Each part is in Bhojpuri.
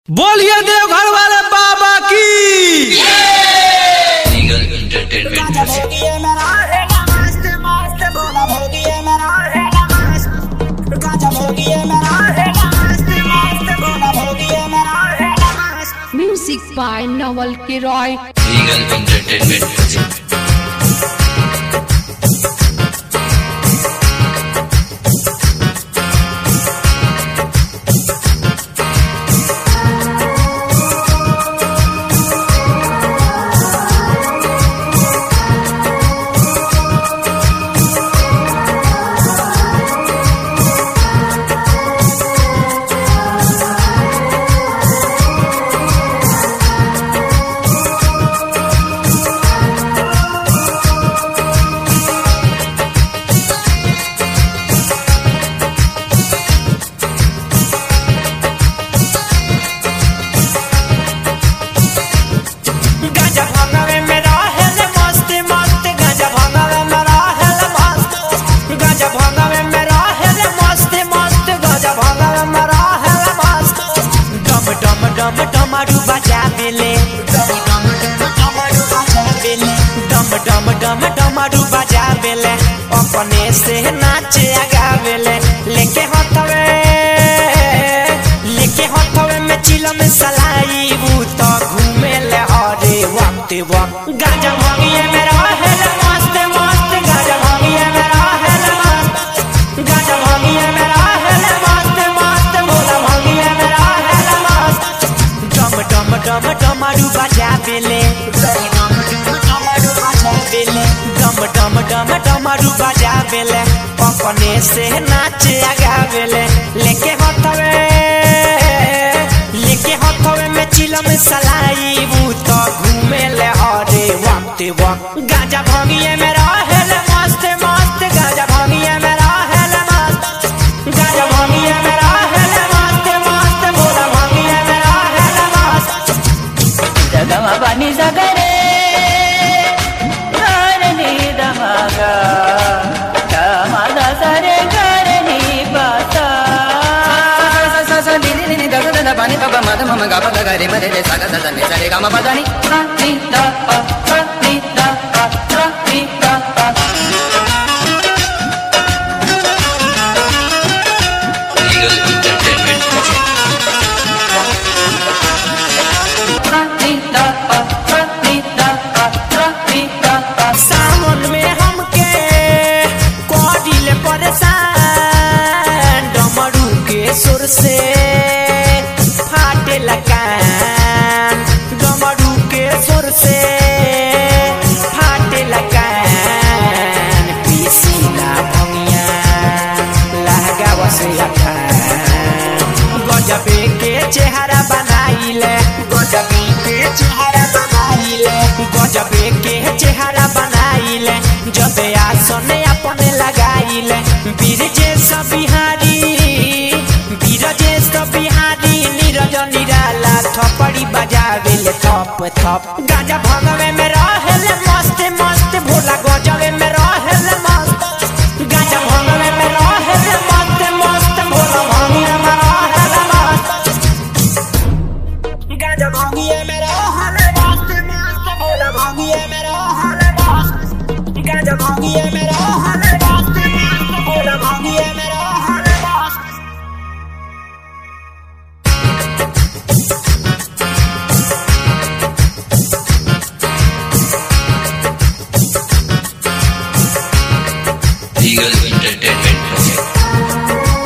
बोलिए देवघर वाले बाबा की लीगल एंटरटेनमेंट म्यूजिक भोगिए मेरा रहेगा मस्त मस्त बोला भोगिए मेरा रहेगा मस्त गाजा भोगिए मेरा रहेगा मस्त मस्त बोला भोगिए मेरा रहेगा मस्त Music by Nawal Kiroy. Legal entertainment music गाजा भंगवे मेरा हेल मस्त मस्त गाजा भंगवे मेरा हेल मस्त गाजा भंगवे मेरा हेल मस्त मस्त गाजा भंगवे मेरा हेल मस्त डम डम डम डमरू बजा बेले डम डम डम डमरू बजा बेले डम डम डम डमरू बजा बेले अपने से नाचे आगा बेले लेके हथवे लेके हथवे में चिलम सलाई भूत घूमे ले हरे वक्त वक्त गाजा भागिए मेरा हेल मस्त मस्त गाजा भागिए मेरा हेल मस्त गाजा भागिए मेरा हेल मस्त मस्त बोला भागिए मेरा हेल मस्त डम डम डम डमरू बजा बेले डम डम डमरू बजा बेले डम डम डम डमरू बजा बेले अपने से नाचे आगा बेले लेके हथवे लेके हथवे में चिलम सलाई भूत घूमे ले हरे वक्त वक्त गाजा भागिए मेरा हेल मस्त मस्त गाजा भागिए मेरा हेल मस्त गाजा भागिए मेरा हेल मस्त मस्त बोला भागिए मेरा हेल मस्त जगमा पानी सगरे गरनी दमागा दमादा सरे गरनी पासा पानी पापा मद मम गापा गरे मरे रे सागा सा नी सरे गामा पदानी नी दा पा पा नी दा पा पा नी दा पा लीगल एंटरटेनमेंट म्यूजिक पा नी दा पा पा नी दा पा पा नी दा पा सावन में हमके कोडिल परेशान डमरू के सुर से फाटे लकान डमरू के सुर से फाटे लकान पीसीला भंगिया लहगावा से अखान गजबे के चेहरा बनाइले गजबे के चेहरा बनाइले गजबे के चेहरा बनाइले जबे आसने अपने लगाइले बीरजे सब बिहारी बीरजे सब बिहारी नीरज निराला थपड़ी बजावेले थप थप गाजा भगवे में रहेले मस्त मस्त भोला गजबे में रहेले मस्त गाजा भगवे में रहेले मस्त मस्त भोला भंगिया में रहेले मस्त गाजा भागिए मेरा हाल मस्त मस्त बोला भागिए मेरा हाल मस्त गाजा भागिए मेरा हाल मस्त मस्त बोला भागिए मेरा हाल मस्त लीगल एंटरटेनमेंट म्यूजिक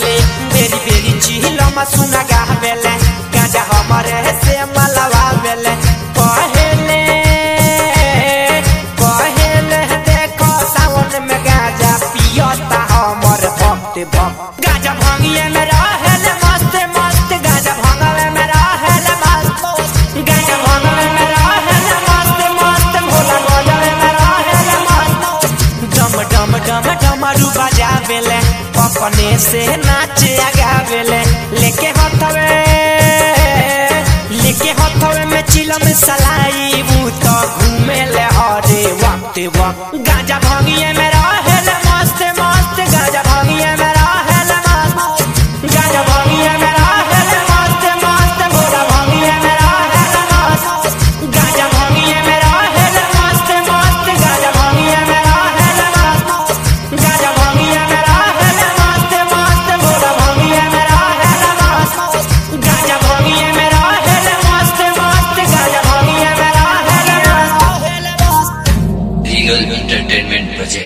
खाली बेरी बेरी चिहिलम सुना गावेले गाजा हमरे से मलवा बेले पहले पहले देखो सावन में गाजा पियता हमर भक्त भक्त गाजा भांगिए में रहेले मस्त मस्त गाजा भांगवे में रहेले मस्त गाजा भांगवे में रहेले मस्त मस्त भोला गजवे में रहेले मस्त डम डम डम डमरू बजावेले अपने से नाचे गावेले लेके हथवे लेके हथवे में चिलम सलाई ऊ तो घूमे ले हरे वक्त वक्त गाजा भांगिए में रहेले मस्त मस्त गाजा भांगिए में रहेले मस्त गाजा भांगिए में रहेले मस्त मस्त भोला भांगिए में रहेले मस्त गाजा भांगिए में रहेले मस्त मस्त गाजा भांगिए में रहेले मस्त गाजा भांगिए में रहेले मस्त मस्त भोला भांगिए में रहेले मस्त गाजा भांगिए में रहेले मस्त मस्त गाजा भांगिए में रहेले मस्त Legal Entertainment Project.